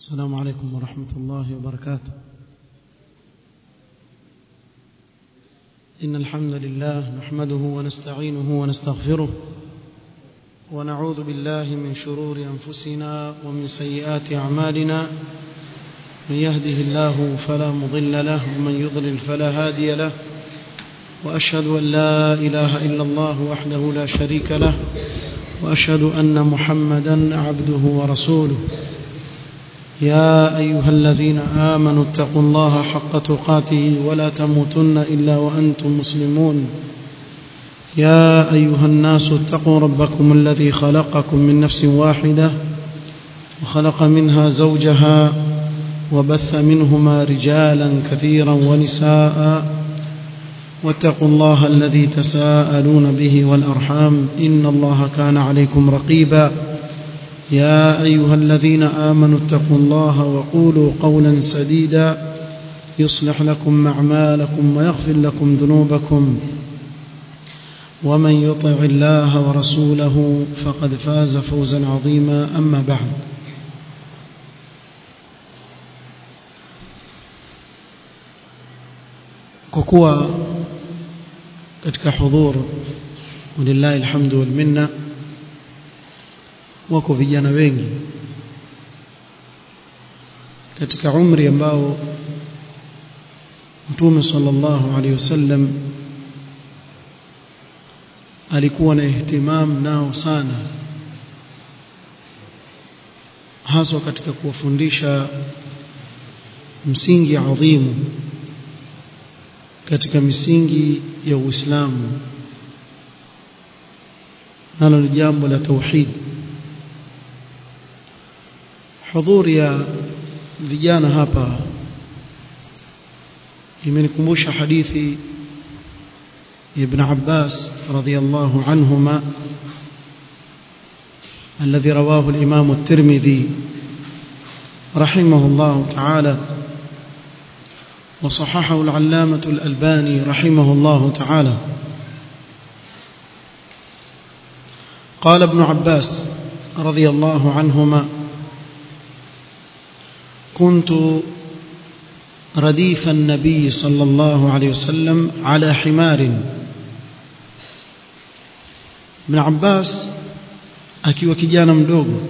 السلام عليكم ورحمة الله وبركاته إن الحمد لله نحمده ونستعينه ونستغفره ونعوذ بالله من شرور أنفسنا ومن سيئات أعمالنا من يهده الله فلا مضل له ومن يضلل فلا هادي له وأشهد أن لا إله إلا الله وحده لا شريك له وأشهد أن محمدا عبده ورسوله يا أيها الذين آمنوا اتقوا الله حق تقاته ولا تموتن إلا وأنتم مسلمون يا أيها الناس اتقوا ربكم الذي خلقكم من نفس واحدة وخلق منها زوجها وبث منهما رجالا كثيرا ونساء واتقوا الله الذي تساءلون به والأرحام إن الله كان عليكم رقيبا يا أيها الذين آمنوا اتقوا الله وقولوا قولا سديدا يصلح لكم أعمالكم ويغفر لكم ذنوبكم ومن يطع الله ورسوله فقد فاز فوزا عظيما أما بعد كوكوا katika hudhur walillahi alhamdu wal minna wako vijana wengi katika umri ambao Mtume sallallahu alaihi wasallam alikuwa na ihtimam nao sana haswa katika kuwafundisha msingi adhimu katika misingi ya Uislamu nalo ni jambo la tauhid hudhuri ya vijana hapa imenikumbusha hadithi ibn Abbas radhiyallahu anhuma الذي رواه الإمام الترمذي رحمه الله تعالى وصححه العلامة الألباني رحمه الله تعالى قال ابن عباس رضي الله عنهما كنت رديف النبي صلى الله عليه وسلم على حمار ابن عباس akiwa kijana mdogo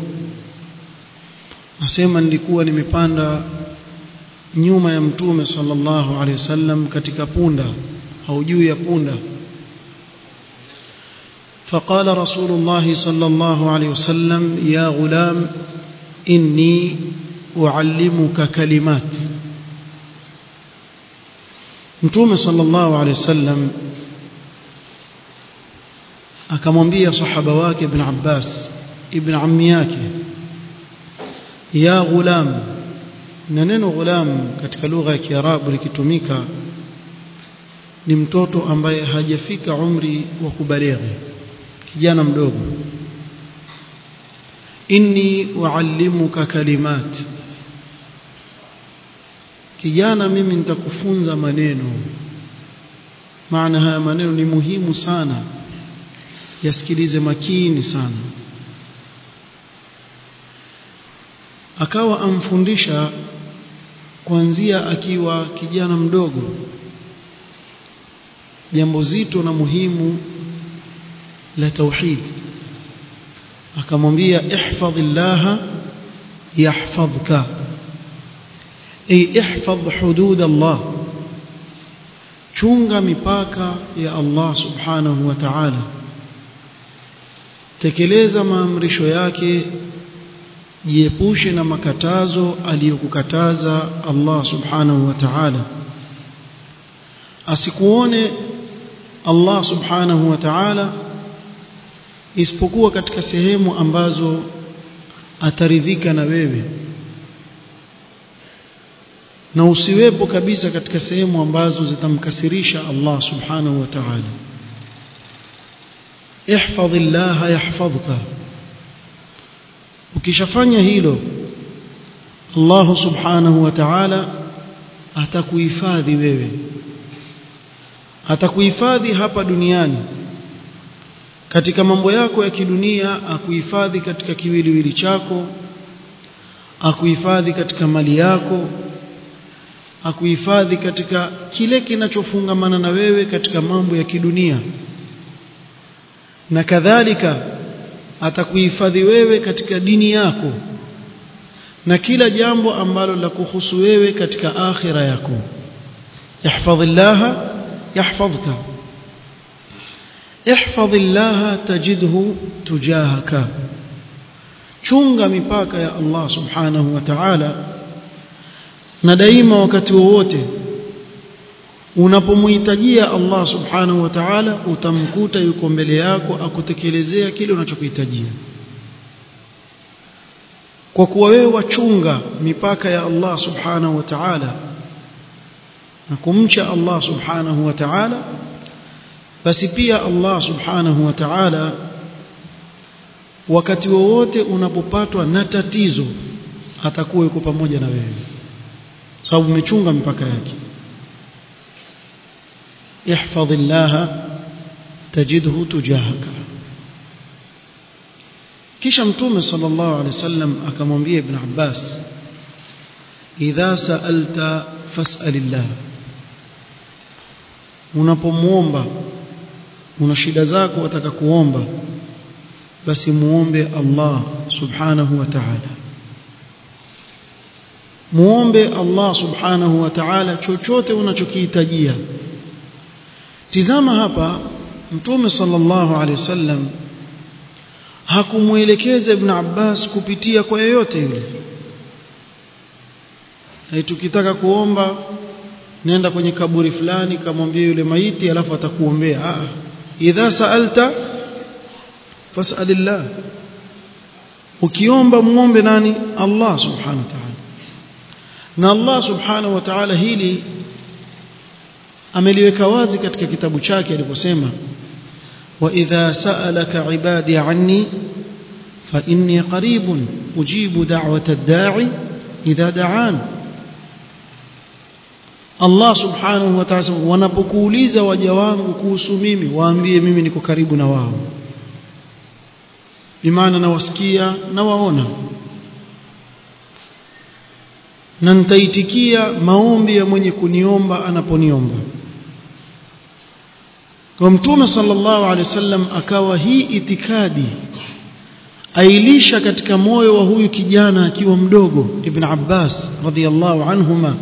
asema nilikuwa nimepanda nyuma ya mtume sallallahu alaihi wasallam katika punda au juu ya punda فقال رسول الله صلى الله عليه وسلم يا غلام إني أعلمك كلمات متوم صلى الله عليه وسلم akamwambia sahaba wake ibn Abbas ibn ammi yake ya ghulam na neno ghulam katika lugha ya Kiarabu likitumika ni mtoto ambaye hajafika umri wa kubalighi kijana mdogo inni uallimuka kalimat kijana mimi nitakufunza maneno maana haya maneno ni muhimu sana yasikilize makini sana akawa amfundisha kuanzia akiwa kijana mdogo jambo zito na muhimu la tauhid akamwambia ihfadhillaha yahfadhka ay ihfadh hudud Allah chunga mipaka ya Allah subhanahu wa ta'ala tekeleza maamrisho yake jiepushe na makatazo aliyokukataza Allah subhanahu wa ta'ala asikuone Allah subhanahu wa ta'ala isipokuwa katika sehemu ambazo ataridhika na wewe na usiwepo kabisa katika sehemu ambazo zitamkasirisha Allah subhanahu wa ta'ala ihfadhillaha yahfadhka ukishafanya hilo Allah subhanahu wa ta'ala atakuhifadhi wewe atakuhifadhi hapa duniani katika mambo yako ya kidunia akuhifadhi katika kiwiliwili chako akuhifadhi katika mali yako akuhifadhi katika kile kinachofungamana na wewe katika mambo ya kidunia na kadhalika atakuhifadhi wewe katika dini yako na kila jambo ambalo la kuhusu wewe katika akhira yako ihfadhillaha yahfadhka ihfadhillaha tajidhu tujahaka chunga mipaka ya Allah subhanahu wa ta'ala na daima wakati wowote unapomhitajia Allah subhanahu wa ta'ala utamkuta yuko mbele yako akutekelezea kile unachokuhitajia kwa kuwa wewe wachunga mipaka ya Allah subhanahu wa ta'ala na kumcha Allah subhanahu wa ta'ala basi pia Allah subhanahu wa ta'ala wakati wowote unapopatwa na tatizo atakuwa yuko pamoja na wewe sababu umechunga mipaka yake ihfadhillaha tajidhu tujahaka kisha mtume sallallahu alaihi wasallam akamwambia ibn Abbas idha sa'alta fas'alillah unapomuomba una shida zako wataka kuomba basi muombe Allah subhanahu wa ta'ala muombe Allah subhanahu wa ta'ala chochote unachokihitajia tizama hapa mtume sallallahu alaihi wasallam hakumuelekeza ibn Abbas kupitia kwa yeyote yule na tukitaka kuomba nenda kwenye kaburi fulani kamwambie yule maiti alafu atakuombea ah idha saalta fasalillah ukiomba muombe nani Allah subhanahu wa ta'ala na Allah subhanahu wa ta'ala hili ameliweka wazi katika kitabu chake aliposema wa idha sa'alaka ibadi anni fa inni qaribun ujibu da'wata ad-da'i idha da'an Allah subhanahu wa ta'ala wanapokuuliza waja wangu kuhusu mimi waambie mimi niko karibu na wao bimaana nawasikia na waona na nitaitikia maombi ya mwenye kuniomba anaponiomba kwa mtume sallallahu alaihi wasallam akawa hii itikadi ailisha katika moyo wa huyu kijana akiwa mdogo ibn Abbas radhiyallahu anhuma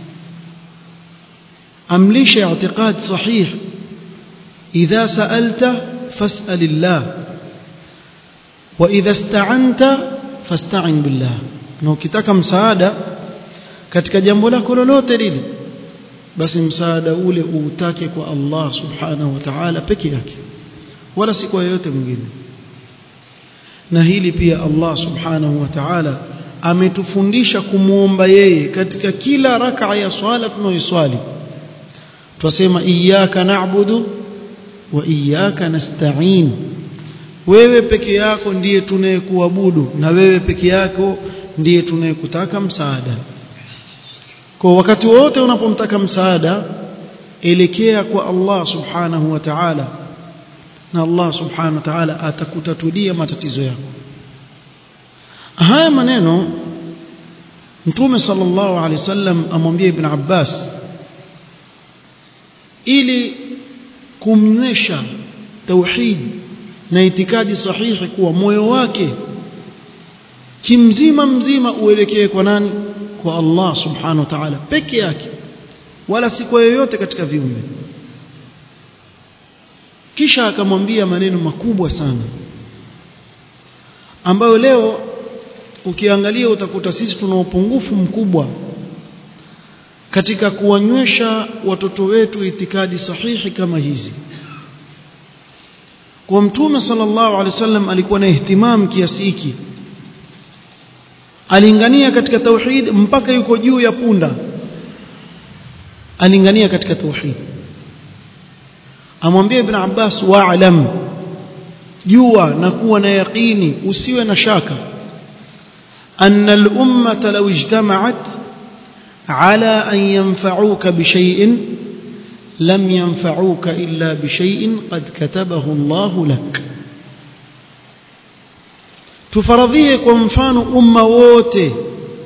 amlisha i'tiqad sahih idha sa'alta fas'alillah wa idha ista'anta fasta'in billah na ukitaka msaada katika jambo lako lolote lile basi msaada ule uutake kwa Allah subhanahu wa ta'ala peke yake wala si kwa yeyote mwingine na hili pia Allah subhanahu wa ta'ala ametufundisha kumuomba yeye katika kila raka ya swala tunayoiswali twasema iyyaka na'budu wa iyyaka nasta'in wewe peke yako ndiye tunayekuabudu na wewe peke yako ndiye tunayekutaka msaada kwa wakati wote unapomtaka msaada elekea kwa Allah subhanahu wa ta'ala na Allah subhanahu wa ta'ala atakutatulia matatizo yako haya maneno mtume sallallahu alaihi wasallam amwambia ibn Abbas ili kumnywesha tauhid na itikadi sahihi kuwa moyo wake kimzima mzima uelekee kwa nani kwa Allah subhanahu wa ta'ala peke yake wala si kwa yoyote katika viumbe kisha akamwambia maneno makubwa sana ambayo leo ukiangalia utakuta sisi tuna upungufu mkubwa katika kuwanywesha watoto wetu itikadi sahihi kama hizi kwa mtume sallallahu alaihi wasallam alikuwa na ihtimam kiasi hiki alingania katika tauhid mpaka yuko juu ya punda alingania katika tauhid amwambia ibn Abbas wa'lam jua na kuwa na yaqini usiwe na shaka anna al-ummata law ijtama'at ala an yanfa'uka bi shay'in lam yanfa'uka illa bi shay'in qad katabahu Allah lak tufaradhie kwa mfano umma wote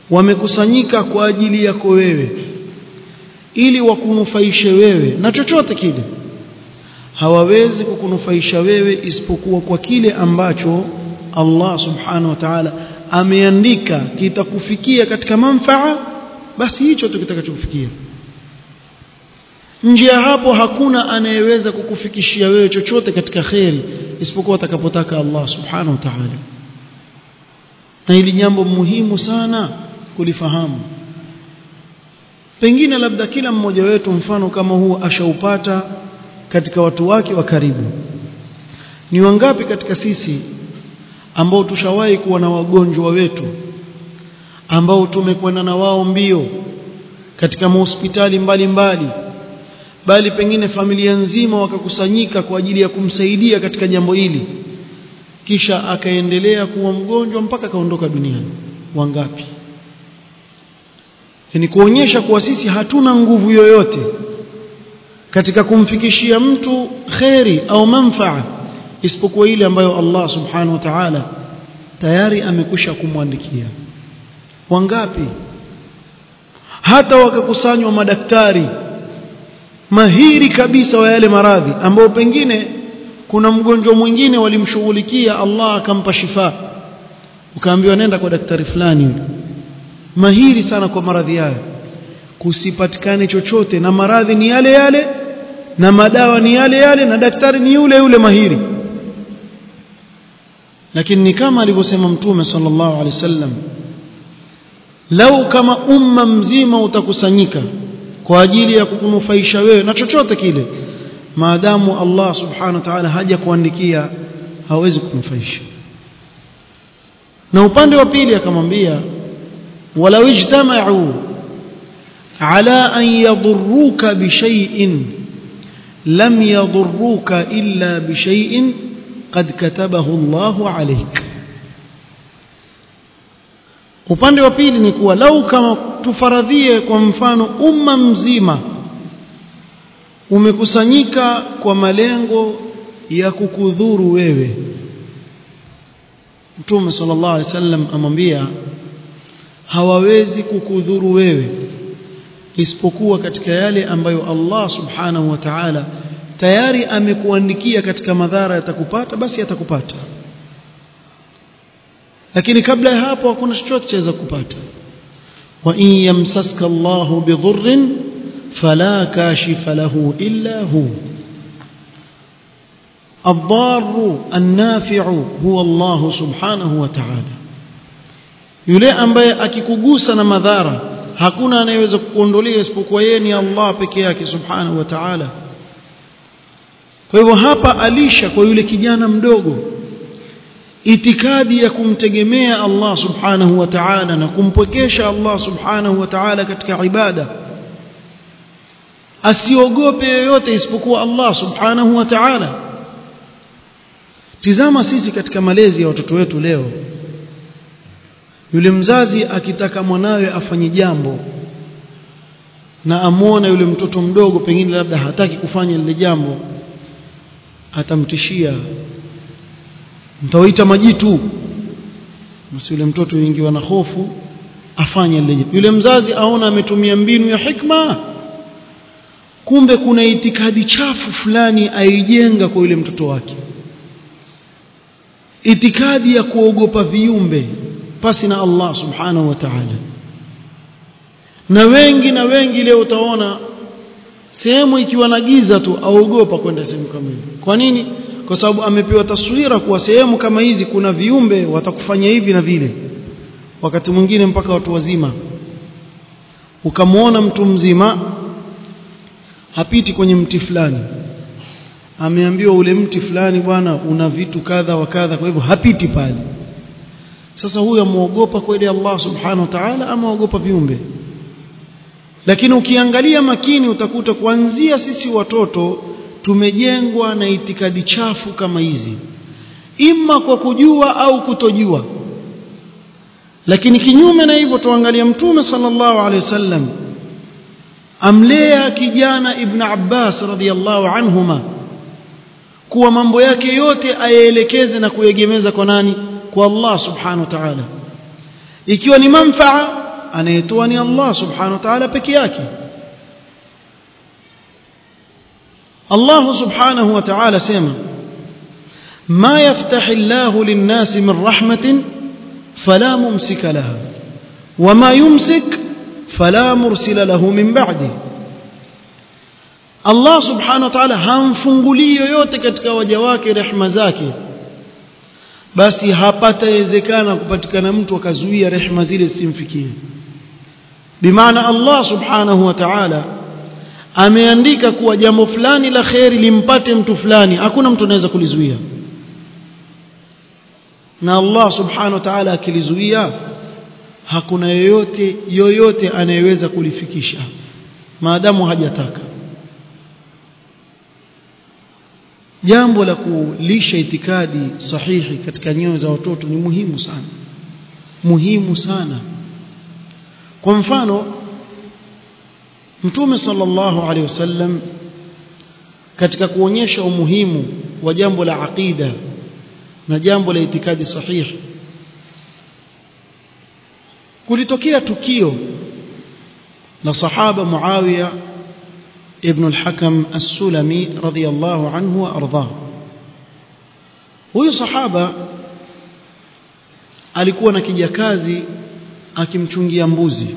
wamekusanyika kwa ajili yako wewe ili wakunufaishe wewe na chochote kile hawawezi kukunufaisha wewe isipokuwa kwa kile ambacho Allah subhanahu wa ta'ala ameandika kitakufikia katika manfaa basi hicho tu kitakachokufikia nje ya hapo hakuna anayeweza kukufikishia wewe chochote katika kheri isipokuwa atakapotaka Allah subhanahu wa ta'ala na hili jambo muhimu sana kulifahamu pengine labda kila mmoja wetu mfano kama huu ashaupata katika watu wake wa karibu ni wangapi katika sisi ambao tushawahi kuwa na wagonjwa wetu ambao tumekwenda na wao mbio katika mahospitali mbalimbali bali pengine familia nzima wakakusanyika kwa ajili ya kumsaidia katika jambo hili kisha akaendelea kuwa mgonjwa mpaka kaondoka duniani wangapi ni kuonyesha kuwa sisi hatuna nguvu yoyote katika kumfikishia mtu kheri au manfaa isipokuwa ile ambayo Allah subhanahu wa ta'ala tayari amekwisha kumwandikia wangapi hata wakakusanywa madaktari mahiri kabisa wa yale maradhi ambao pengine kuna mgonjwa mwingine walimshughulikia Allah akampa shifa ukaambiwa nenda kwa daktari fulani yule mahiri sana kwa maradhi hayo kusipatikane chochote na maradhi ni yale yale na madawa ni yale yale na daktari ni yule yule mahiri lakini ni kama alivyosema mtume sallallahu alaihi wasallam lau kama umma mzima utakusanyika kwa ajili ya kukunufaisha wewe na chochote kile maadamu Allah subhanahu wa ta'ala haja kuandikia hawezi kunufaisha na upande wa pili akamwambia walau ijtama'u ala an yadurruka bishay'in lam yadurruka illa bishay'in qad katabahu Allahu alayk upande wa pili ni kuwa lau kama tufaradhie kwa mfano umma mzima umekusanyika kwa malengo ya kukudhuru wewe Mtume sallallahu alaihi wasallam amwambia hawawezi kukudhuru wewe isipokuwa katika yale ambayo Allah subhanahu wa ta'ala tayari amekuandikia katika madhara yatakupata basi yatakupata lakini kabla ya hapo hakuna chochote chaweza kupata wa in yamsaska Allahu bidhurrin fala kashifa lahu illa hu الضار النافع هو الله سبحانه وتعالى yule ambaye akikugusa na madhara hakuna anayeweza kukuondolea isipokuwa yeye ni Allah peke yake subhanahu wa ta'ala kwa hivyo hapa alisha kwa yule kijana mdogo itikadi ya kumtegemea Allah subhanahu wa ta'ala na kumpwekesha Allah subhanahu wa ta'ala katika ibada asiogope yoyote isipokuwa Allah subhanahu wa ta'ala tizama sisi katika malezi ya watoto wetu leo yule mzazi akitaka mwanawe afanye jambo na amwona yule mtoto mdogo pengine labda hataki kufanya lile jambo atamtishia mtawaita majitu basi yule mtoto yuingiwa na hofu afanye lile yule mzazi aona ametumia mbinu ya hikma kumbe kuna itikadi chafu fulani aijenga kwa yule mtoto wake itikadi ya kuogopa viumbe pasi na Allah subhanahu wa ta'ala na wengi na wengi leo utaona sehemu ikiwa na giza tu aogopa kwenda sehemu kama hiyo kwa nini kwa sababu amepewa taswira kuwa sehemu kama hizi kuna viumbe watakufanya hivi na vile wakati mwingine mpaka watu wazima ukamwona mtu mzima hapiti kwenye mti fulani ameambiwa ule mti fulani bwana una vitu kadha wa kadha kwa hivyo hapiti pale sasa huyo amuogopa kweli Allah subhanahu wa ta'ala ama ogopa viumbe lakini ukiangalia makini utakuta kuanzia sisi watoto tumejengwa na itikadi chafu kama hizi imma kwa kujua au kutojua lakini kinyume na hivyo tuangalia mtume sallallahu alaihi wasallam amlea kijana ibn Abbas radhiyallahu anhuma kuwa mambo yake yote ayaelekeze na kuegemeza kwa nani kwa Allah subhanahu wa ta'ala ikiwa ni manfaa anayetoa ni Allah subhanahu wa ta'ala peke yake Allah subhanahu wa ta'ala sema ما يفتح الله للناس من رحمة فلا ممسك لها وما يمسك فلا مرسل له من بعده Allah subhanahu wa ta'ala hamfungulii yoyote katika waja wake rehema zake basi hapatawezekana kupatikana mtu akazuia rehema zile simfikie bimaana Allah subhanahu wa ta'ala ameandika kuwa jambo fulani la kheri limpate mtu fulani hakuna mtu anaweza kulizuia na Allah subhanahu wa ta'ala akilizuia hakuna yoyote yoyote anayeweza kulifikisha maadamu hajataka jambo la kulisha itikadi sahihi katika nyoyo za watoto ni muhimu sana muhimu sana kwa mfano mtume sallallahu alaihi wasallam katika kuonyesha umuhimu wa jambo la aqida na jambo la itikadi sahihi kulitokea tukio la sahaba Muawiya ibn al-Hakam as-Sulami radiyallahu anhu wa ardhah huyu sahaba alikuwa na kijakazi akimchungia mbuzi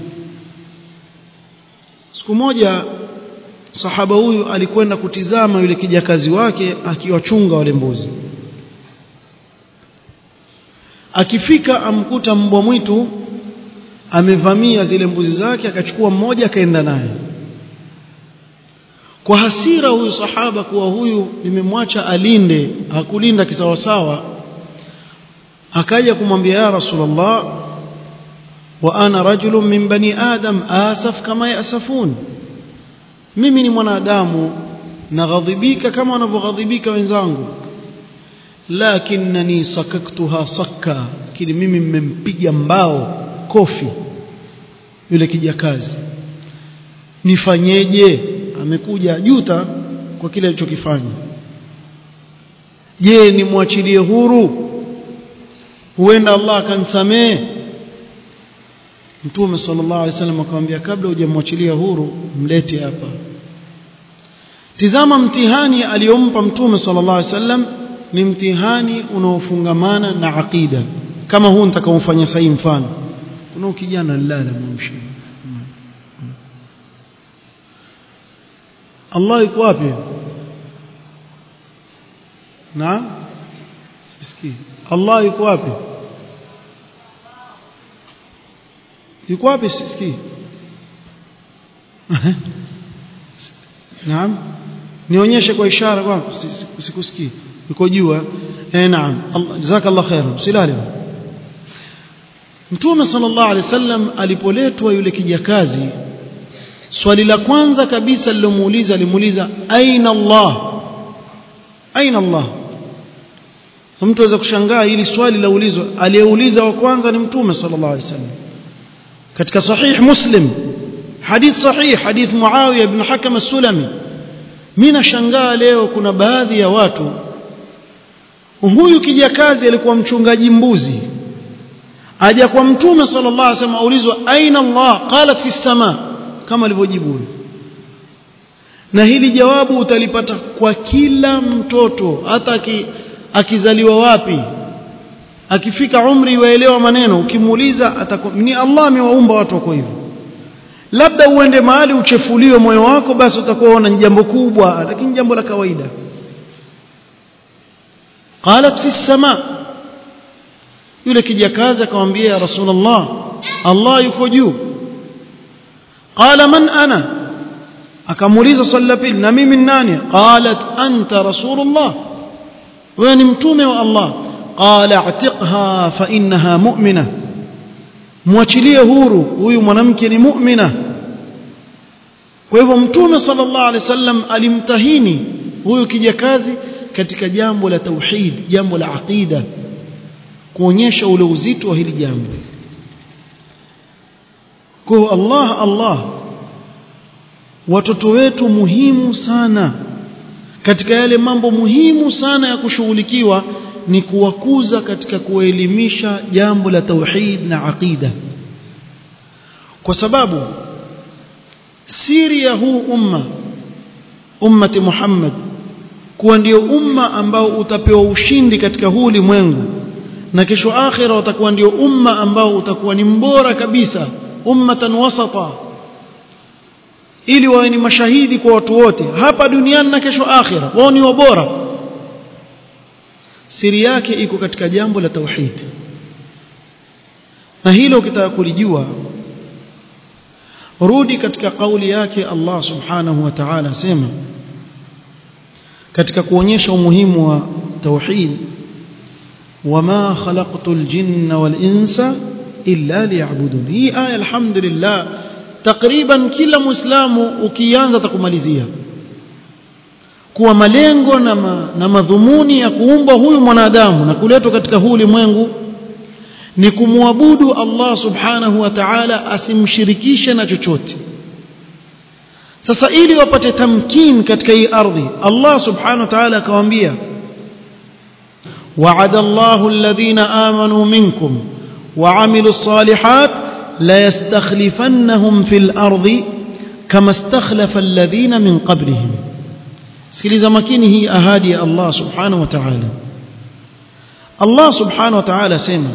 siku moja sahaba huyu alikwenda kutizama yule kijakazi wake akiwachunga wale mbuzi akifika amkuta mbwa mwitu amevamia zile mbuzi zake akachukua mmoja akaenda naye kwa hasira huyu sahaba kuwa huyu nimemwacha alinde hakulinda kisawasawa akaja kumwambia ya rasulullah wa ana rajulun min bani adam asaf kama yasafun mimi ni mwanadamu naghadhibika kama wanavyoghadhibika wenzangu lakinnani sakaktuha sakka kile mimi mmempiga mbao kofi yule kijakazi nifanyeje amekuja juta kwa kile alichokifanya je nimwachilie huru huenda Allah akansamee Mtume sallallahu alaihi wasallam akamwambia kabla hujamwachilia huru mlete hapa Tizama mtihani aliyompa Mtume sallallahu alaihi wasallam ni mtihani unaofungamana na aqida kama huu nitakaofanya sahi mfano kuna kijana lala mwamshi Allah yuko wapi na sisikii Allah yuko wapi yuko wapi sisikii naam nionyeshe kwa ishara kwa sikusikii yuko juu eh naam jazakallah khair usilale Mtume sallallahu alaihi wasallam alipoletwa yule kijakazi swali la kwanza kabisa lilomuuliza alimuuliza aina Allah aina Allah mtu aweza kushangaa hili swali la ulizwa aliyeuliza wa kwanza ni mtume sallallahu alaihi wasallam katika sahih muslim hadith sahih hadith muawiya ibn hakam as-sulami mimi nashangaa leo kuna baadhi ya watu huyu kijakazi alikuwa mchungaji mbuzi aja kwa mtume sallallahu alaihi wasallam aulizwa aina Allah qalat fi sama kama alivyojibu na hili jawabu utalipata kwa kila mtoto hata akizaliwa wapi akifika umri waelewa maneno ukimuuliza ni Allah amewaumba watu wako hivyo labda uende mahali uchefuliwe moyo wako basi utakuwa una jambo kubwa lakini jambo la kawaida qalat fi sama yule kijakazi akamwambia ya rasulullah Allah yuko juu qala man ana akamuuliza swali la pili na mimi nani qalat anta rasulullah wewe ni mtume wa Allah qala atiqha fa innaha mu'mina muachilie huru huyu mwanamke ni mu'mina kwa hivyo mtume sallallahu alaihi wasallam alimtahini huyu kijakazi katika jambo la tauhid jambo la aqida kuonyesha ule uzito wa hili jambo kwa Allah Allah watoto wetu muhimu sana katika yale mambo muhimu sana ya kushughulikiwa ni kuwakuza katika kuwaelimisha jambo la tauhid na aqida kwa sababu siri ya huu umma ummati Muhammad kuwa ndio umma ambao utapewa ushindi katika huu ulimwengu na kesho akhira utakuwa ndio umma ambao utakuwa ni mbora kabisa ummatan wasata ili wawe ni mashahidi kwa watu wote hapa duniani na kesho akhira wao ni wabora siri yake iko katika jambo la tauhid na hilo ukitaka kulijua rudi katika kauli yake Allah subhanahu wa ta'ala sema katika kuonyesha umuhimu wa tauhid wama khalaqtul jinna wal insa illa liya'budun hii aya alhamdulillah takriban kila muislamu ukianza takumalizia kuwa malengo na, ma, na madhumuni ya kuumbwa huyu mwanadamu na kuletwa katika huu ulimwengu ni kumwabudu Allah subhanahu wa ta'ala asimshirikishe na chochote sasa ili wapate tamkin katika hii ardhi Allah subhanahu wa ta'ala akawaambia وعد الله الذين آمنوا منكم وعملوا الصالحات ليستخلفنهم في الأرض كما استخلف الذين من قبلهم sikiliza makini hii ahadi ya Allah subhanahu wa ta'ala Allah subhanahu wa ta'ala sema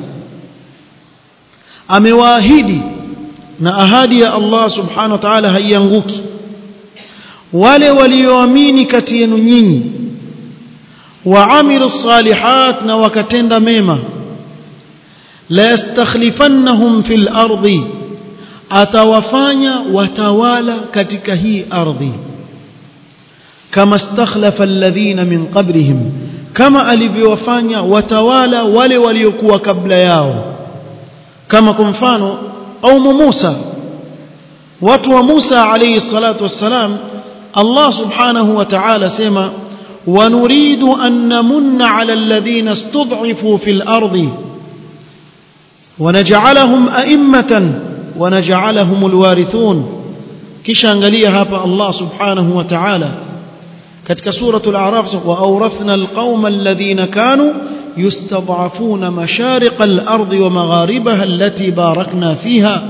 amewaahidi na ahadi ya Allah subhanahu wa ta'ala haianguki wale walioamini kati yenu nyinyi waamilu salihat na wakatenda mema la yastakhlifannahum fil ardi atawafanya watawala katika hii ardhi kama stakhlafa alladhina min qablihim kama alivyowafanya watawala wale waliokuwa kabla yao kama kwa mfano au Musa watu wa Musa alayhi salatu wassalam Allah subhanahu wa ta'ala sema ونريد أن نمن على الذين استضعفوا في الأرض ونجعلهم أئمة ونجعلهم الوارثون كش أنقليها هابا الله سبحانه وتعالى كتك سورة الأعراف وأورثنا القوم الذين كانوا يستضعفون مشارق الأرض ومغاربها التي باركنا فيها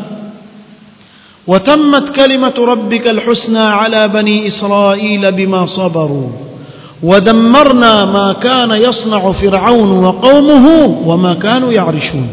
وتمت كلمة ربك الحسنى على بني إسرائيل بما صبروا ودمرنا ما كان يصنع فرعون وقومه وما كانوا يعرشون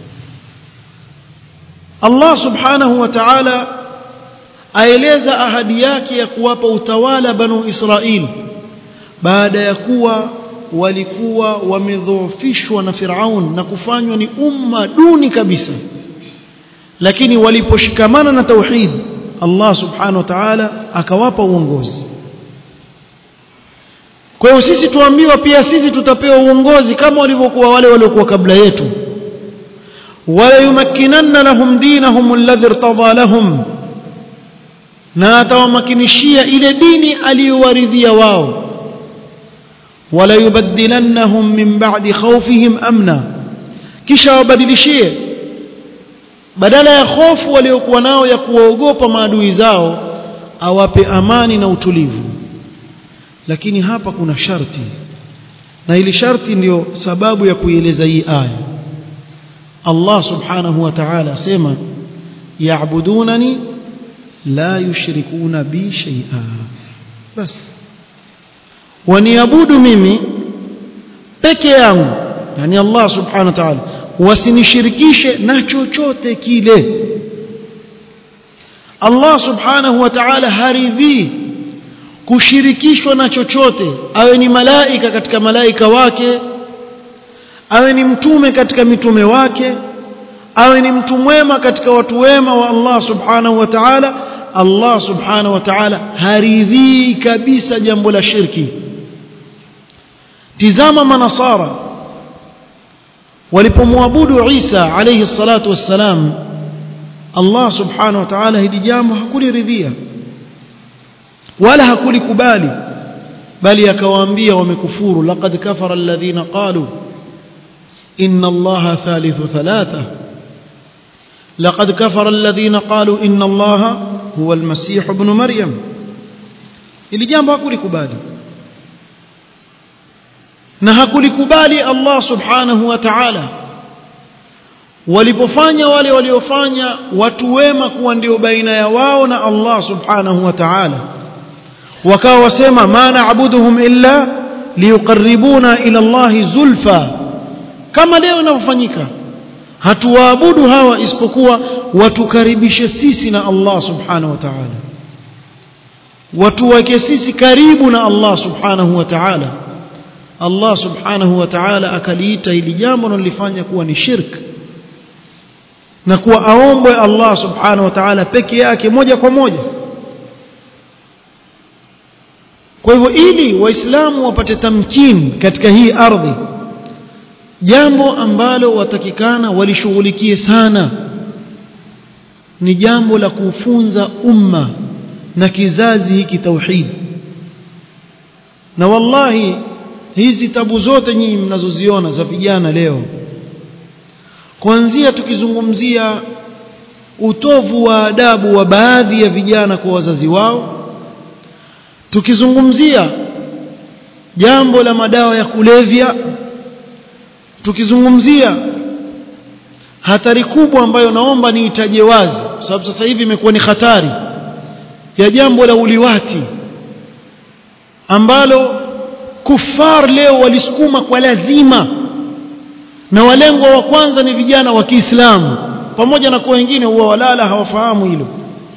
الله سبحانه وتعالى aeleza ahadi yake ya kuwapa utawala banu Israil baada ya kuwa walikuwa wamedhoofishwa na Firaun na kufanywa ni umma duni kabisa lakini waliposhikamana na tauhid Allah subhanahu wa ta'ala akawapa uongozi kwa hiyo sisi tuambiwa pia sisi tutapewa uongozi kama walivyokuwa wale waliokuwa kabla yetu wala yumakkinanna lahum dinahum alladhi irtada lahum na atawamakinishia ile dini aliyowaridhia wao wala yubaddilannahum min ba'di khawfihim amna kisha wabadilishie badala ya hofu waliokuwa nao ya kuwaogopa maadui zao awape amani na utulivu lakini hapa kuna sharti na ili sharti ndiyo sababu ya kuieleza hii aya Allah subhanahu wa ta'ala asema ya'budunani la yushrikuna bi shay'a bas waniabudu mimi peke yangu yani Allah subhanahu wa ta'ala wasinishirikishe na chochote kile Allah subhanahu wa ta'ala haridhii kushirikishwa na chochote awe ni malaika katika malaika wake awe ni mtume katika mitume wake awe ni mtu mwema katika watu wema wa Allah subhanahu wa ta'ala Allah subhanahu wa ta'ala haridhii kabisa jambo la shirki tizama manasara walipomwabudu Isa alayhi salatu wassalam Allah subhanahu wa ta'ala hili jambo hakuliridhia wala hakulikubali bali akawaambia wamekufuru laqad kafara alladhina qalu inna allaha thalithu thalatha laqad kafara alladhina qalu inna allaha huwa almasih ibn maryam ili jambo hakulikubali na hakulikubali Allah subhanahu wa ta'ala walipofanya wale waliofanya watu wema kuwa ndio baina ya wao na Allah subhanahu wa ta'ala wakawa wasema ma na'buduhum illa liyuqarribuna ila Allah zulfa kama leo inavyofanyika hatuwaabudu hawa isipokuwa watukaribishe sisi na Allah subhanahu wa ta'ala watuweke sisi karibu na Allah subhanahu wa ta'ala Allah subhanahu wa ta'ala akaliita hili jambo nalifanya kuwa ni shirk na kuwa aombwe Allah subhanahu wa ta'ala peke yake moja kwa moja kwa hivyo ili waislamu wapate tamkin katika hii ardhi jambo ambalo watakikana walishughulikie sana ni jambo la kufunza umma na kizazi hiki tauhid na wallahi hizi tabu zote nyinyi mnazoziona za vijana leo kuanzia tukizungumzia utovu wa adabu wa baadhi ya vijana kwa wazazi wao tukizungumzia jambo la madawa ya kulevya tukizungumzia hatari kubwa ambayo naomba niitaje wazi sababu sasa hivi imekuwa ni hatari ya jambo la uliwati ambalo kufar leo walisukuma kwa lazima na walengwa wa kwanza ni vijana wa Kiislamu pamoja na kwa wengine huwa walala hawafahamu hilo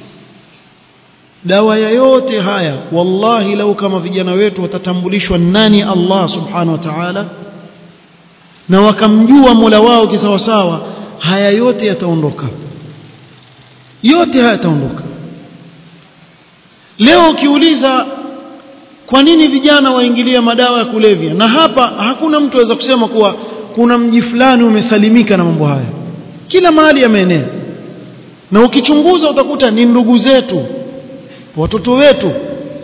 dawa ya yote haya wallahi lau kama vijana wetu watatambulishwa nani Allah subhanahu wa ta'ala na wakamjua Mola wao kisawasawa haya yote yataondoka yote haya yataondoka leo ukiuliza kwa nini vijana waingilia madawa ya kulevya na hapa hakuna mtu aweza kusema kuwa kuna mji fulani umesalimika na mambo haya kila mahali yameenea na ukichunguza utakuta ni ndugu zetu watoto wetu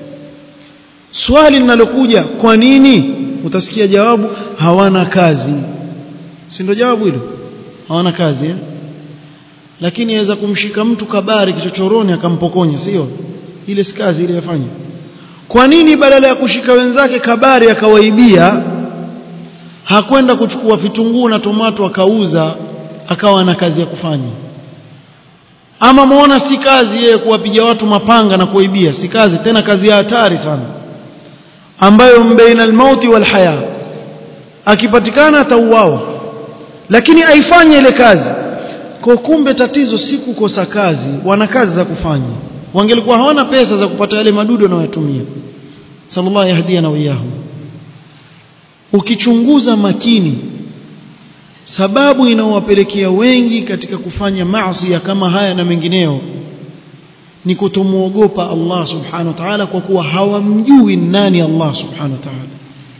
swali linalokuja kwa nini utasikia jawabu hawana kazi si ndio jawabu hilo hawana kazi eh? lakini aweza kumshika mtu kabari kichochoroni akampokonya sio ile si kazi ile yafanya kwa nini badala ya kushika wenzake kabari akawaibia hakwenda kuchukua vitunguu na tomato akauza akawa na kazi ya kufanya ama muona si kazi yeye kuwapiga watu mapanga na kuibia si kazi tena kazi ya hatari sana ambayo mbaina almauti wal haya akipatikana atauawa lakini aifanye ile kazi kwa kumbe tatizo si kukosa kazi wana kazi za kufanya wangelikuwa hawana pesa za kupata yale madudu wanayotumia sallallahu yahdiana wa iyahum ukichunguza makini sababu inaowapelekea wengi katika kufanya maasi kama haya na mengineo ni kutomuogopa Allah subhanahu wa ta'ala kwa kuwa hawamjui nani Allah subhanahu wa ta'ala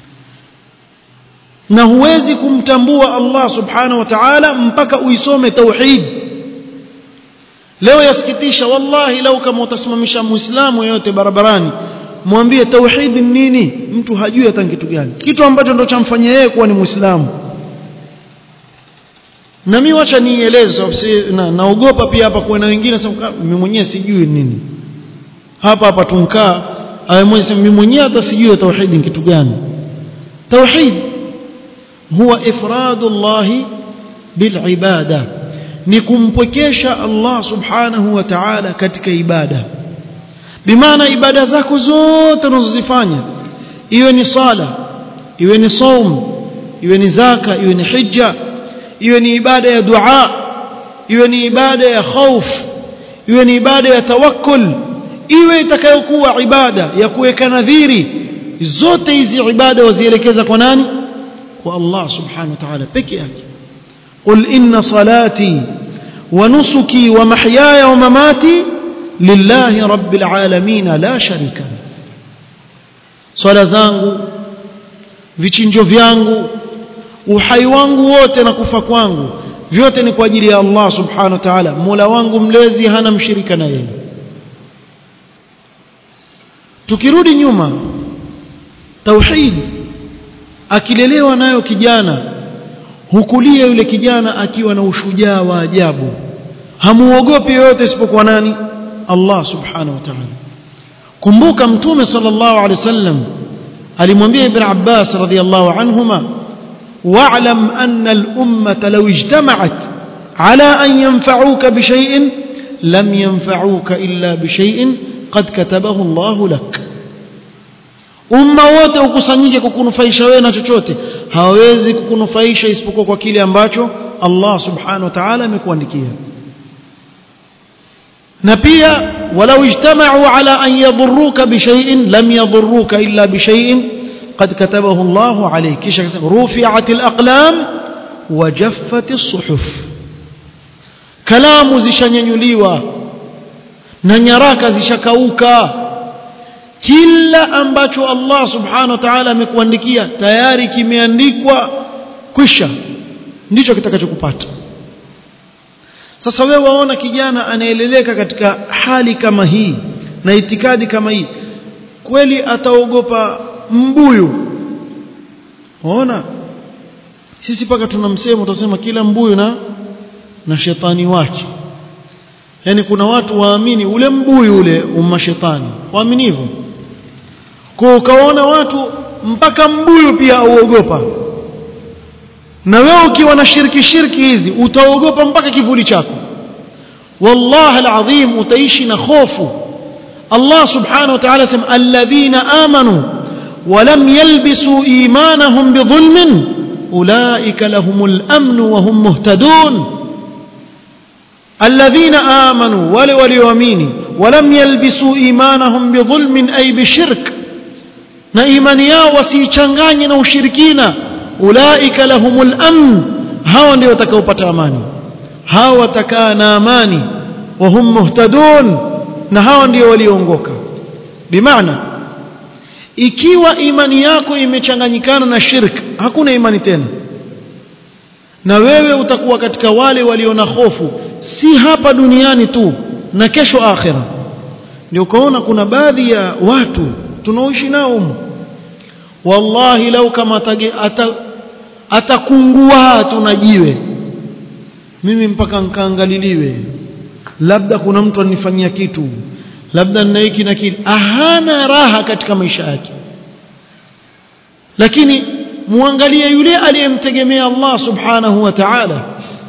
na huwezi kumtambua Allah subhanahu wa ta'ala mpaka uisome tauhid leo yasikitisha wallahi lau kama utasimamisha muislamu yeyote barabarani mwambie tauhid ni nini mtu hajui hata kitu gani kitu ambacho ndo chamfanyia yeye kuwa ni muislamu na mimi wacha nieleze na, naogopa pia hapa kuwa na wengine sema mimi mwenyewe sijui nini hapa hapa tunkaa mimi mwenyewe hata sijui tauhid ni kitu gani tauhid huwa ifradullah bilibada ni kumpwekesha Allah subhanahu wa ta'ala katika ibada bimaana ibada zako zote unazozifanya iwe ni sala iwe ni saum iwe ni zaka iwe ni hija iwe ni ibada ya dua iwe ni ibada ya khauf iwe ni ibada ya tawakkul iwe itakayokuwa ibada ya kuweka nadhiri zote hizi ibada wazielekeza kwa nani kwa Allah subhanahu wa ta'ala peke yake qul inna salati wa nusuki wa mahyaya wa mamati lillahi rabbil alamin la sharika swala zangu vichinjo vyangu uhai wangu wote na kufa kwangu vyote ni kwa ajili ya Allah subhanahu wa ta'ala Mola wangu mlezi hana mshirika na yeye tukirudi nyuma tauhid akilelewa nayo kijana hukulia yule kijana akiwa na ushujaa wa ajabu hamuogopi yoyote isipokuwa nani Allah subhanahu wa ta'ala kumbuka mtume sallallahu alaihi wasallam alimwambia ibn Abbas radhiyallahu anhuma واعلم أن الأمة لو اجتمعت على أن ينفعوك بشيء لم ينفعوك إلا بشيء قد كتبه الله لك umma wote ukusanyike kukunufaisha wewe na chochote hawawezi kukunufaisha isipokuwa kwa kile ambacho Allah subhanahu wa ta'ala amekuandikia na pia walau ijtama'u ala an yadhurruka bishay'in lam yadhurruka illa bishay'in qad katabahu Allahu alayk kisha akasema rufi'at al-aqlam wa jaffat as-suhuf kalamu zishanyanyuliwa na nyaraka zishakauka kila ambacho Allah subhanahu wa ta'ala amekuandikia tayari kimeandikwa kwisha ndicho kitakachokupata sasa wewe waona kijana anaeleleka katika hali kama hii na itikadi kama hii kweli ataogopa mbuyu waona sisi paka tuna msemo utasema kila mbuyu na na shetani wake yani kuna watu waamini ule mbuyu ule umma shetani waamini hivyo kwa ukaona watu mpaka mbuyu pia auogopa na wewe ukiwa na shirki shirki hizi utaogopa mpaka kivuli chako wallahi alazim utaishi na hofu Allah subhanahu wa ta'ala sema alladhina amanu ولم يلبسوا إيمانهم بظلم أولئك لهم الأمن وهم مهتدون الذين آمنوا ولي وليؤمنوا ولم يلبسوا إيمانهم بظلم أي بشرك na imani yao wasiichanganye na ushirikina ulaika lahumul amn hao ndio watakaopata amani hao watakaa na amani wa hum muhtadun na hao ndio walioongoka bimaana ikiwa imani yako imechanganyikana na shirk hakuna imani tena na wewe utakuwa katika wale walio na hofu si hapa duniani tu na kesho akhira ndio ukaona kuna baadhi ya watu tunaoishi nao humu wallahi lau kama atakungua tunajiwe mimi mpaka nkaangaliliwe labda kuna mtu anifanyia kitu labda nina hiki na kile ahana raha katika maisha yake lakini muangalie yule aliyemtegemea Allah subhanahu wa ta'ala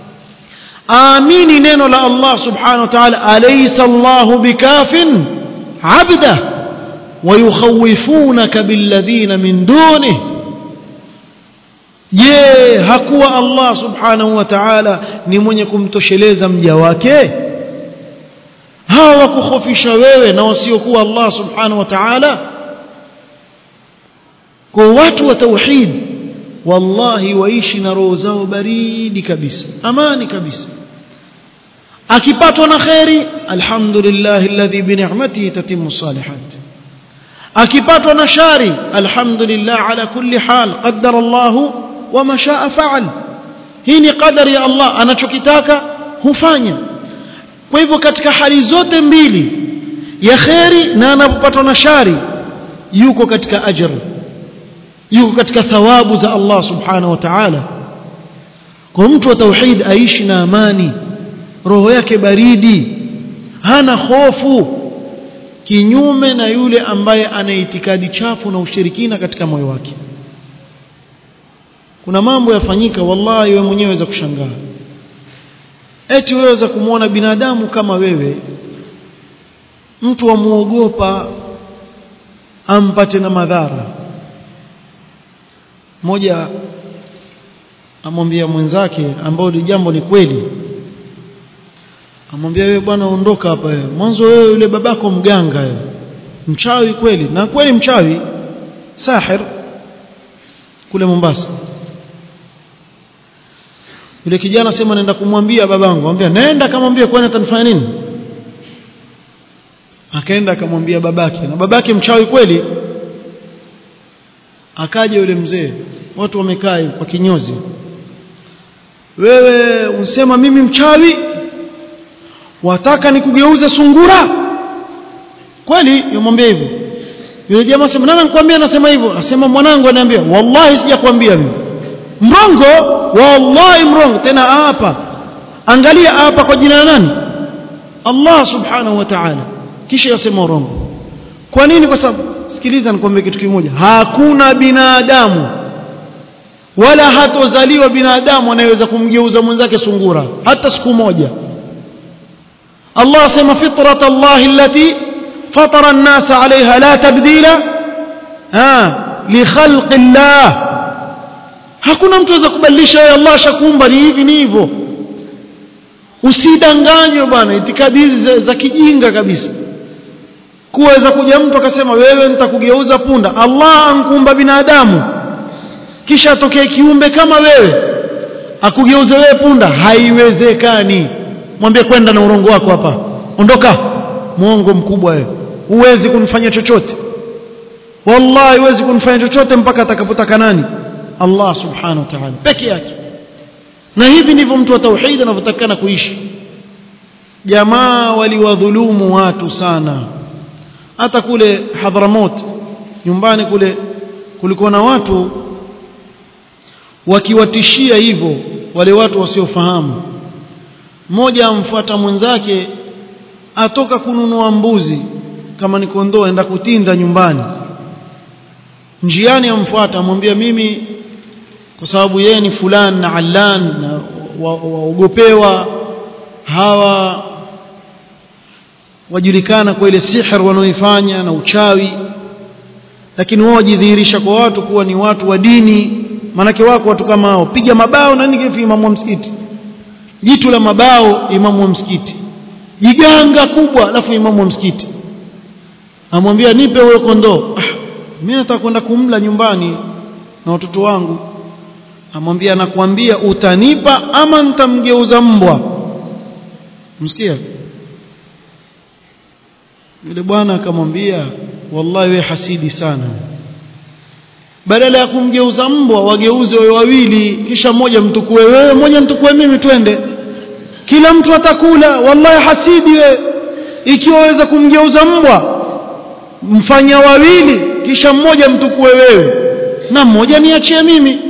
amini neno la Allah subhanahu wa ta'ala alaysa Allahu bikafin 'abda ويخوفونك بالذين من دونه je hakuwa Allah subhanahu wa ta'ala ni mwenye kumtosheleza mja wake hawa wakukhofisha wewe na wasiokuwa Allah subhanahu wa ta'ala kwa watu wa tauhid wallahi waishi na roho zao baridi kabisa amani kabisa akipatwa na khairi alhamdulillah alladhi bi ni'matihi tatimmu salihat akipatwa na shari alhamdulillah ala kulli hal qaddara Allah wama shaa faal hii ni qadari ya Allah anachokitaka hufanya kwa hivyo katika hali zote mbili ya khairi na anapopatwa na shari yuko katika ajr yuko katika thawabu za Allah subhanahu wa ta'ala kwa mtu wa tauhid aishi na amani roho yake baridi hana hofu kinyume na yule ambaye ana itikadi chafu na ushirikina katika moyo wake kuna mambo yafanyika wallahi wewe mwenyewe waweza kushangaa eti wewe waweza kumwona binadamu kama wewe mtu amuogopa ampate na madhara mmoja amwambia mwenzake ambao ni jambo ni kweli amwambia wewe bwana ondoka hapa wewe mwanzo wewe yule babako mganga wewe mchawi kweli na kweli mchawi sahir kule Mombasa yule kijana sema naenda kumwambia babangu anambia nenda kamwambia kwani atanifanya nini akaenda akamwambia babake na babake mchawi kweli akaja yule mzee watu wamekaa kwa kinyozi wewe unsema mimi mchawi wataka nikugeuze sungura kweli yomwambia hivyo yule jamaa sema nani anakuambia anasema hivyo asema mwanangu ananiambia wallahi sijakwambia mimi mrongo wallahi mrongo tena hapa angalia hapa kwa jina la nani Allah subhanahu wa ta'ala kisha yasema urongo kwa nini kwa sababu sikiliza nikwambie kitu kimoja hakuna binadamu wala hatozaliwa binadamu anayeweza kumgeuza mwenzake sungura hata siku moja Allah asema fitrat Allah allati fatara an-nas 'alayha la tabdila ha li khalqi Allah hakuna mtu aweza kubadilisha yeye Allah ashakuumba ni hivi ni hivyo usidanganywe bwana itikadi hizi za, za kijinga kabisa kuweza kuja mtu akasema wewe nitakugeuza punda Allah ankuumba binadamu kisha atokee kiumbe kama wewe akugeuze wewe punda haiwezekani mwambie kwenda na urongo wako hapa ondoka muongo mkubwa wewe huwezi kunifanya chochote wallahi huwezi kunifanya chochote mpaka atakapotaka nani Allah subhanahu wa ta'ala peke yake na hivi ndivyo mtu wa tauhid anavyotakana kuishi jamaa waliwadhulumu watu sana hata kule Hadramaut nyumbani kule kulikuwa na watu wakiwatishia hivyo wale watu wasiofahamu mmoja amfuata mwenzake atoka kununua mbuzi kama ni kondoo aenda kutinda nyumbani njiani amfuata amwambia mimi kwa sababu yeye ni fulani na allan na waogopewa wa, wa hawa wajulikana kwa ile sihr wanaoifanya na uchawi lakini wao wajidhihirisha kwa watu kuwa ni watu wa dini manake wako watu kama hao piga mabao na nini imamu wa msikiti jitu la mabao imamu wa msikiti jiganga kubwa alafu imamu wa msikiti amwambia nipe huyo kondoo ah, mimi nataka kwenda kumla nyumbani na watoto wangu amwambia nakwambia utanipa ama nitamgeuza mbwa msikia yule bwana akamwambia wallahi we hasidi sana badala ya kumgeuza mbwa wageuze wewe wawili kisha mmoja mtukue wewe mmoja mtukue mimi twende kila mtu atakula wallahi hasidi we ikiwa waweza kumgeuza mbwa mfanya wawili kisha mmoja mtukue wewe na mmoja niachie mimi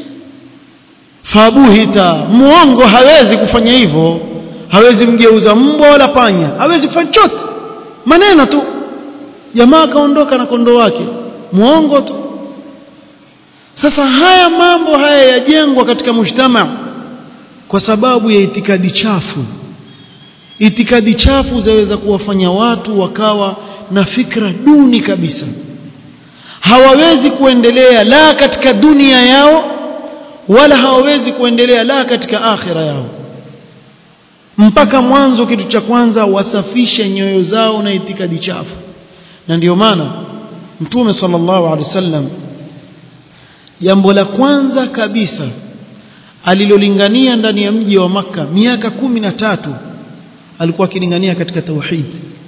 fabuhita muongo hawezi kufanya hivyo hawezi mgeuza mbwa wala panya hawezi kufanya chochote maneno tu jamaa akaondoka na kondoo wake muongo tu sasa haya mambo haya yajengwa katika mujtama kwa sababu ya itikadi chafu itikadi chafu zaweza kuwafanya watu wakawa na fikra duni kabisa hawawezi kuendelea la katika dunia yao wala hawawezi kuendelea la katika akhira yao mpaka mwanzo kitu cha kwanza wasafishe nyoyo zao na itikadi chafu na ndiyo maana mtume sallallahu alaihi wasallam jambo la kwanza kabisa alilolingania ndani ya mji wa maka miaka kumi na tatu alikuwa akilingania katika tauhid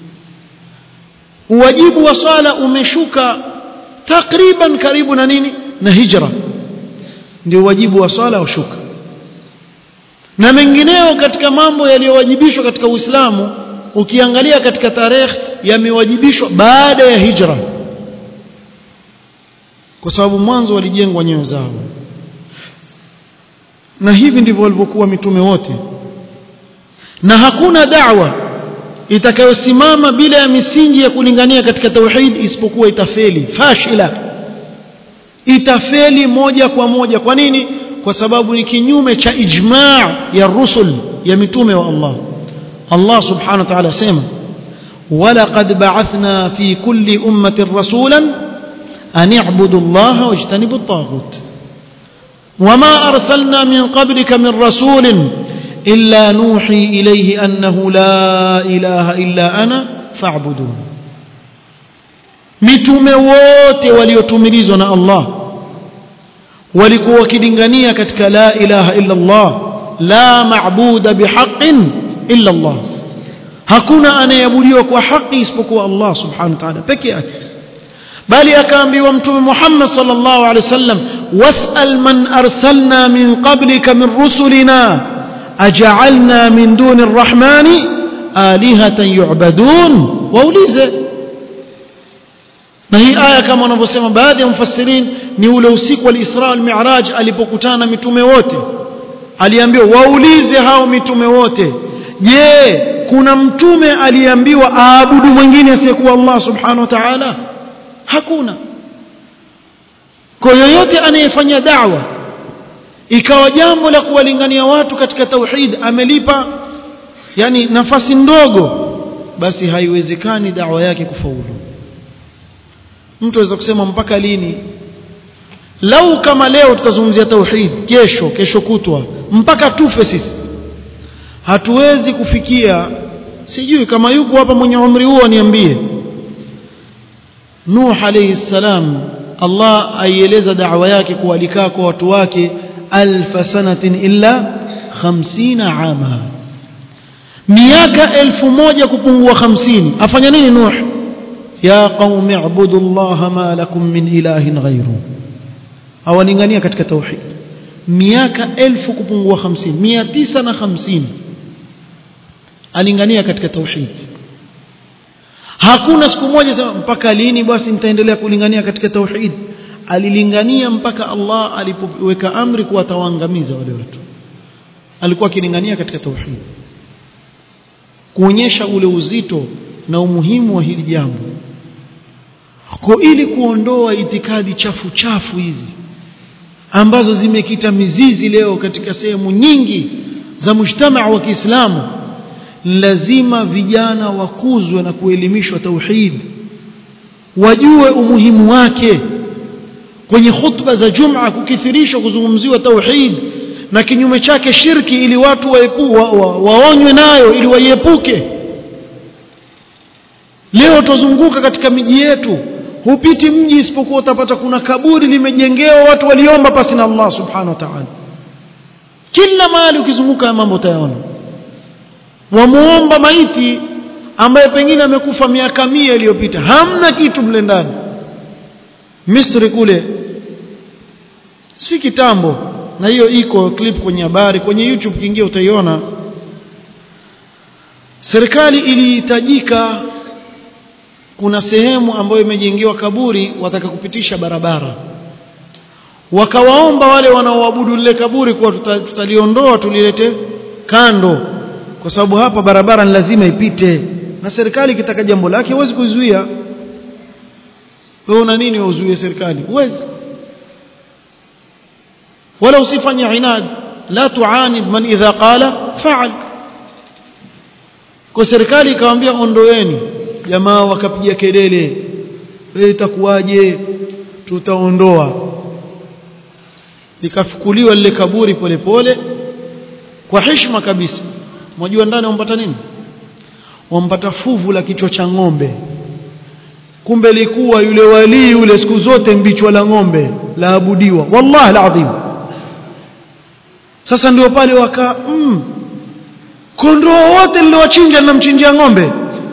uwajibu wa swala umeshuka takriban karibu na nini na hijra ndio wajibu wa swala ushuka na mengineo katika mambo yaliyowajibishwa katika Uislamu ukiangalia katika tarehe yamewajibishwa baada ya hijra kwa sababu mwanzo walijengwa nyoyo zao na hivi ndivyo walivyokuwa mitume wote na hakuna da'wa itakayosimama bila ya misingi ya kulingania katika tauhid isipokuwa itafeli fashila itafeli moja kwa moja kwa nini kwa sababu ni kinyume cha ijma' ya rusul ya mitume wa Allah Allah subhanahu wa ta'ala sema ولقد بعثنا في كل أمة رسولا أن اعبدوا الله واجتنبوا الطاغوت وما أرسلنا من قبلك من رسول إلا نوحي إليه أنه لا إله إلا أنا فاعبدون mitume wote waliotumilizwa na Allah walikuwa wakilingania katika la ilaha illa Allah la maabuda bihaqqin illa Allah hakuna anayeabudiwa kwa haki isipokuwa Allah subhanahu wa ta'ala peke yake bali akaambiwa mtume Muhammad sallallahu alaihi wasallam was'al man arsalna min qablika min rusulina aj'alna min duni arrahmani alihatan yu'badun waulize na hii aya kama wanavyosema baadhi ya mufassirin ni ule usiku wa Isra al-Mi'raj alipokutana na mitume wote aliambiwa waulize hao mitume wote je kuna mtume aliambiwa aabudu mwingine asiyekuwa Allah subhanahu wa ta'ala hakuna kwa yoyote anayefanya da'wa ikawa jambo la kuwalingania watu katika tauhid amelipa yani nafasi ndogo basi haiwezekani dawa yake kufaulu mtu aweza kusema mpaka lini lau kama leo tutazungumzia tauhid kesho kesho kutwa mpaka tufe sisi hatuwezi kufikia sijui kama yuko hapa mwenye umri huo niambie Nuh alayhi salam Allah aieleza da'wa yake kualikaa kwa watu wake alfa sanatin illa 50 ama miaka elfu moja kupungua 50 afanya nini Nuh ya qaumi ibudu Allah ma lakum min ilahin ghayru awalingania katika tauhid miaka elfu kupungua 50 mia tisa na hamsini alingania katika tauhid hakuna siku moja sema mpaka lini basi nitaendelea kulingania katika tauhid alilingania mpaka Allah alipoweka amri kuwa atawaangamiza wale watu alikuwa akilingania katika tauhid kuonyesha ule uzito na umuhimu wa hili jambo kwa ili kuondoa itikadi chafu chafu hizi ambazo zimekita mizizi leo katika sehemu nyingi za mujtamaa wa Kiislamu lazima vijana wakuzwe na kuelimishwa tauhid wajue umuhimu wake kwenye khutba za Jum'a kukithirishwa kuzungumziwa tauhid na kinyume chake shirki ili watu waepu, wa, wa, waonywe nayo ili waiepuke leo tuzunguka katika miji yetu hupiti mji isipokuwa utapata kuna kaburi limejengewa watu waliomba pasi na Allah subhanahu wa ta'ala kila mahali ukizunguka mambo utayaona wamuomba maiti ambaye pengine amekufa miaka mia iliyopita hamna kitu mle ndani Misri kule si kitambo na hiyo iko clip kwenye habari kwenye YouTube kiingia utaiona serikali ilihitajika kuna sehemu ambayo imejengewa kaburi wataka kupitisha barabara wakawaomba wale wanaoabudu lile kaburi kuwa tutaliondoa tulilete kando kwa sababu hapa barabara ni lazima ipite na serikali ikitaka jambo lake huwezi kuzuia wewe una nini uzuie serikali huwezi wala usifanye inad la tuanid man idha qala fa'al kwa serikali ikamwambia ondoeni jamaa wakapiga kelele wewe itakuwaje tutaondoa likafukuliwa lile kaburi polepole pole, kwa heshima kabisa mwajua ndani wampata nini wampata fuvu la kichwa cha ng'ombe kumbe likuwa yule walii yule siku zote mbichwa la ng'ombe laabudiwa wallahi alazim sasa ndio pale waka mm, kondoo wote niliowachinja ninamchinjia ng'ombe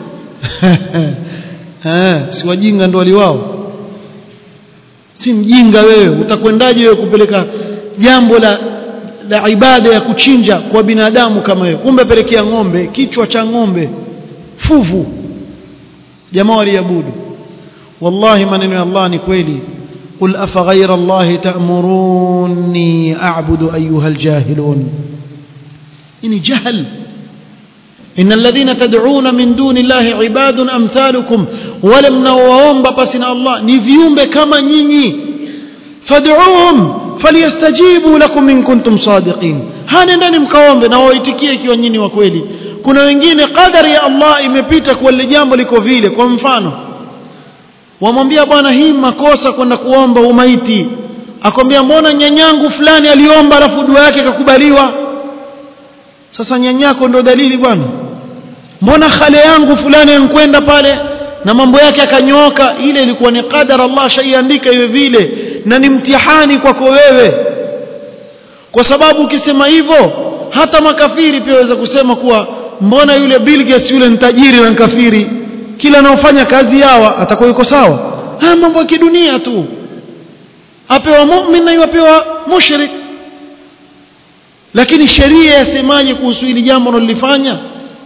si wajinga ndo waliwao si mjinga wewe utakwendaje wewe kupeleka jambo la la ibada ya kuchinja kwa binadamu kama wewe kumbe pelekea ng'ombe kichwa cha ng'ombe fuvu jamaa waliabudu wallahi maneno ya Allah ni kweli قل أفغير الله تأمروني أعبد أيها الجاهلون إني جهل إن الذين تدعون من دون الله عباد أمثالكم ولم نوهم بسنا الله نفيهم كما نيني فادعوهم فليستجيبوا لكم إن كنتم صادقين hana ndani mkaombe na waitikie ikiwa nyinyi wa kweli kuna wengine qadari ya Allah imepita kwa lile jambo liko vile kwa mfano wamwambia bwana hii makosa kwenda kuomba umaiti akwambia mbona nyanyangu fulani aliomba alafu dua yake ikakubaliwa sasa nyanyako ndo dalili bwana mbona khale yangu fulani ankwenda pale na mambo yake akanyooka ile ilikuwa ni qadar Allah shaiandika iwe vile na ni mtihani kwako wewe kwa sababu ukisema hivyo hata makafiri pia waweza kusema kuwa mbona yule Bill Gates yule ni tajiri na kafiri kila anaofanya kazi yawa atakuwa yuko sawa haya mambo ya kidunia tu apewa mu'min na yupewa mushrik lakini sheria yasemaje kuhusu hili jambo unalolifanya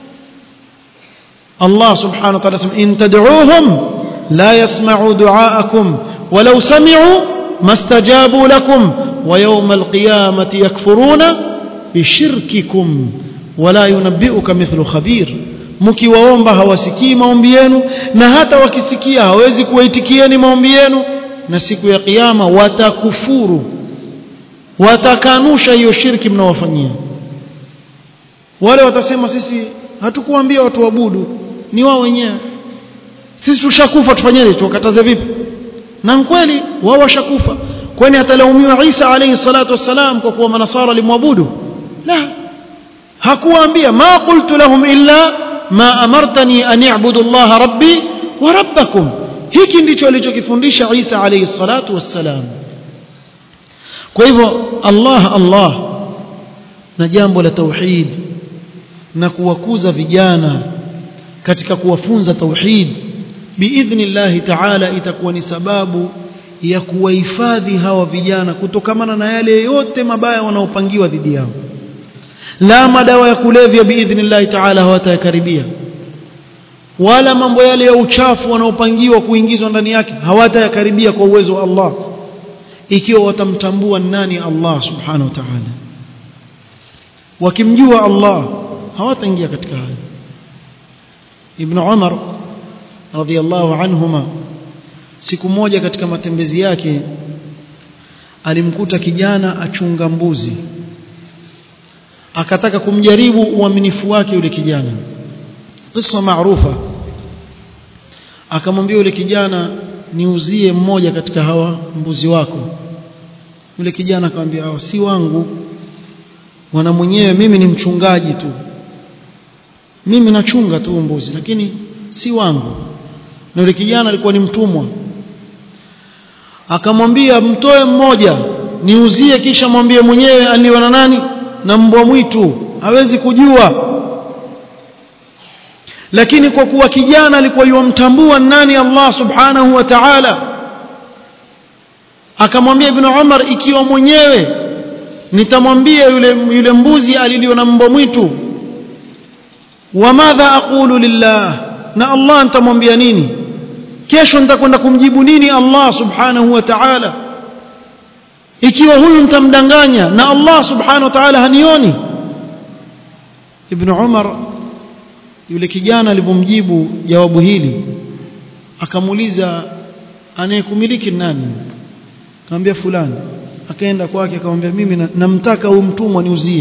Allah subhanahu wa ta'ala in tad'uuhum la yasma'u du'aakum walau sami'u mastajabu lakum wa yawma alqiyamati yakfuruna bishirkikum wala yunabbi'uka mithlu khabir mkiwaomba hawasikii maombi yenu na hata wakisikia hawezi kuwaitikieni maombi yenu na siku ya kiyama watakufuru watakanusha hiyo shirki mnaowafanyia wale watasema sisi hatukuambia watu waabudu ni wao wenyewe sisi tushakufa tufanyeje tuwakataze vipi na kweli wao washakufa kwani atalaumiwa Isa alayhi salatu wassalam kwa kuwa manasara limwabudu la hakuwaambia ma qultu lahum illa ma amartani an i'budu Allah rabbi wa rabbakum hiki ndicho alichokifundisha Isa alayhi salatu wassalam kwa hivyo Allah Allah na jambo la tauhid na kuwakuza vijana katika kuwafunza tauhid biidhnillah ta'ala itakuwa ni sababu ya kuwahifadhi hawa vijana kutokamana na yale yote mabaya wanaopangiwa dhidi yao la madawa ya kulevya biidhnillah ta'ala hawatayakaribia wala mambo yale ya uchafu wanaopangiwa kuingizwa ndani yake hawatayakaribia kwa uwezo wa Allah ikiwa watamtambua nani Allah subhanahu wa ta'ala wakimjua Allah hawataingia katika hayo Ibn Umar radhiyallahu anhuma siku moja katika matembezi yake alimkuta kijana achunga mbuzi akataka kumjaribu uaminifu wake yule kijana kisa maarufa akamwambia yule kijana niuzie mmoja katika hawa mbuzi wako yule kijana akamwambia hawa si wangu wana mwenyewe mimi ni mchungaji tu mimi nachunga tu mbuzi lakini si wangu na yule kijana alikuwa ni mtumwa akamwambia mtoe mmoja niuzie kisha mwambie mwenyewe aliwa na nani na mbwa mwitu hawezi kujua lakini kwa kuwa kijana alikuwa yumtambua nani Allah subhanahu wa ta'ala akamwambia ibn Umar ikiwa mwenyewe nitamwambia yule yule mbuzi aliliwa na mbwa mwitu wa madha aqulu lillah na Allah nitamwambia nini kesho nitakwenda kumjibu nini Allah subhanahu wa ta'ala ikiwa huyu nitamdanganya na Allah subhanahu wa ta'ala hanioni ibn Umar yule kijana alipomjibu jawabu hili akamuuliza anayekumiliki nani akamwambia fulani akaenda kwake akamwambia mimi namtaka huyu mtumwa niuzie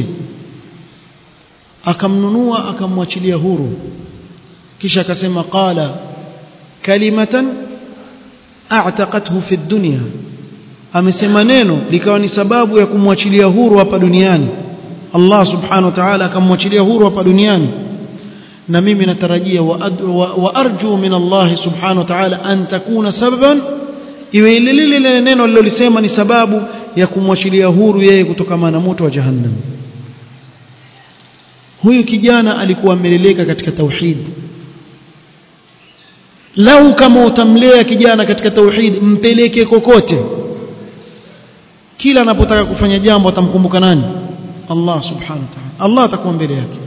akamnunua akamwachilia huru kisha akasema qala kalimatan a'taqathu fi dunya amesema neno likawa ni sababu ya kumwachilia huru hapa duniani Allah subhanahu wa ta'ala akamwachilia huru hapa duniani na mimi natarajia wa arju min Allah subhanahu wa ta'ala an takuna sababan iwe ile lile neno lilolisema ni sababu ya kumwachilia huru yeye kutokana na moto wa jahannam huyu kijana alikuwa ameleleka katika tauhid lau kama utamlea kijana katika tauhid mpeleke kokote kila anapotaka kufanya jambo atamkumbuka nani Allah subhanahu wa ta'ala Allah atakuwa mbele yake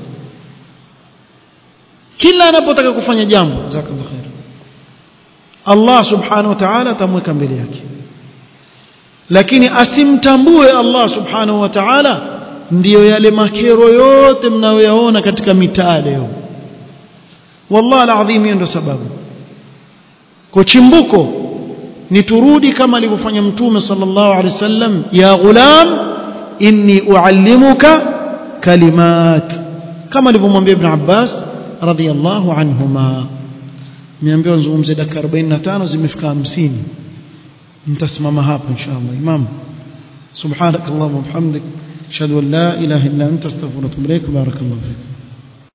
kila anapotaka kufanya jambo jazakallahu khair Allah subhanahu wa ta'ala atamweka mbele yake lakini asimtambue Allah subhanahu wa ta'ala ndiyo yale makero yote mnayoyaona katika mitaa leo wallahi alazim hiyo ndio sababu kwa chimbuko ni turudi kama alivyofanya mtume sallallahu alaihi wasallam ya ghulam inni uallimuka kalimat kama alivyomwambia ibn Abbas radhiyallahu anhuma niambiwa nzungumze dakika 45 zimefika 50 nitasimama hapo inshallah imam subhanakallahumma wa bihamdik ashhadu an la ilaha illa anta astaghfiruka wa atubu ilaik barakallahu fik